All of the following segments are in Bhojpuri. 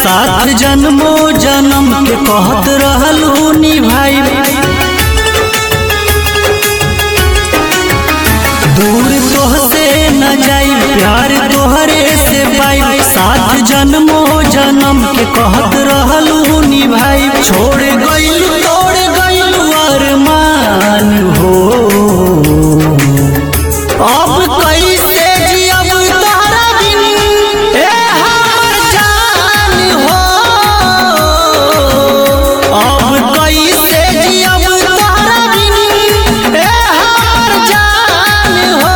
साथ जन्मो जन्म के कहत रहलू निभाई दूर तोहसे न जाई प्यार तोहरे से पाई साथ जन्मो जन्म के कहत रहलू निभाई छोड़ गइल तोड़ गइल अरमान हो अब कैसे जियब तोहरा बिन ए हमर जान हो अब कैसे जियब तोहरा बिन ए हमर जान हो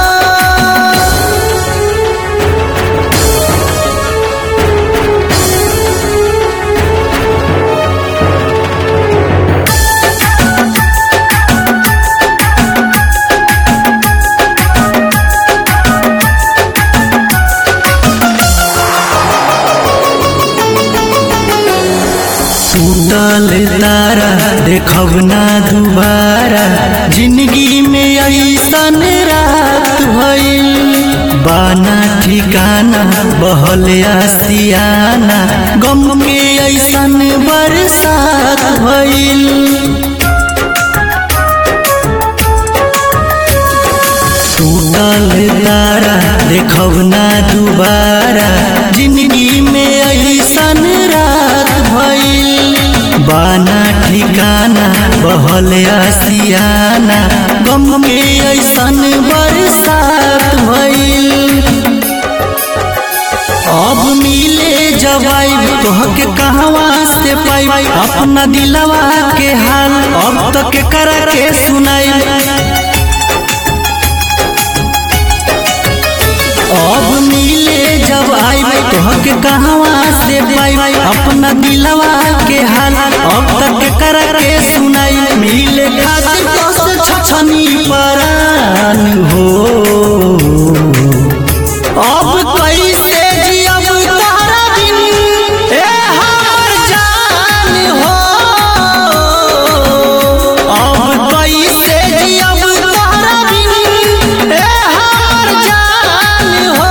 टूटल तारा देखब ना दुबारा जिंदगी में ऐसन रात भइल बाना ठिकाना बहल आसियाना गम के ऐसन बरसात भइल टूटल तारा देखब ना दुबारा जिंदगी में ऐसन रात भइल बाना ठिकाना बहल आसियाना गम के ऐसन बरसात भइल अब मिले जवाई तोहके कहवा से पाई अपना दिलवा के हाल अब तक करा के सुनाई अब मिले जब आई तोहके कहवा से पाई अपना दिलवा के हाल अब तक कर के सुनाई मिले खातिर तो से छछनी परान हो अब कैसे जियब तोहरा बिन ए हमर जान हो अब कैसे जियब तोहरा बिन ए हमर जान हो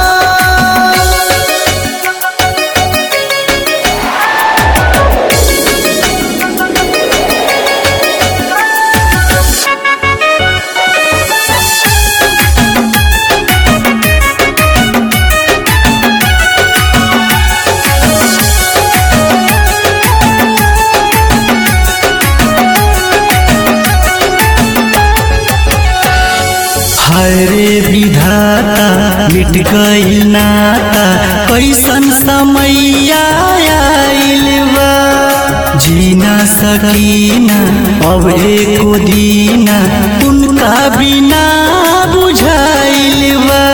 हरे विधाता मिट गइल नाता कैसन समय आइल बा जीना सकीना अब एको दीना उनका बिना बुझाइल बा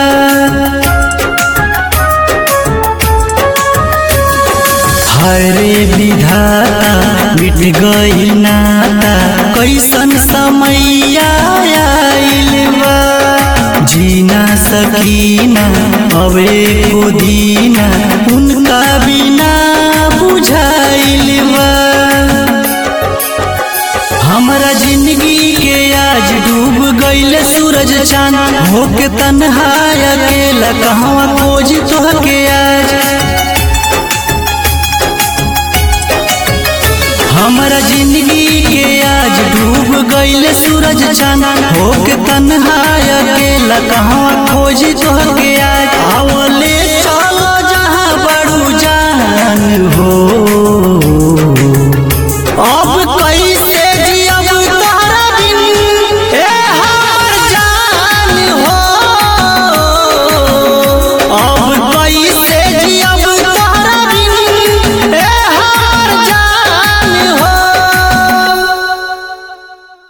हरे विधाता मिट गइल नाता कैसन समय आइल बा जीना सकीना अबे को दीना उनका बिना बुझाइल बा हमरा जिंदगी के आज डूब गइल सूरज चांद होके तन्हा अकेला कहवा खोज तोहके आज हमरा जिंदगी के आज डूब गइल सूरज चांद होके तन्हा अकेला कहवा खोज तोहके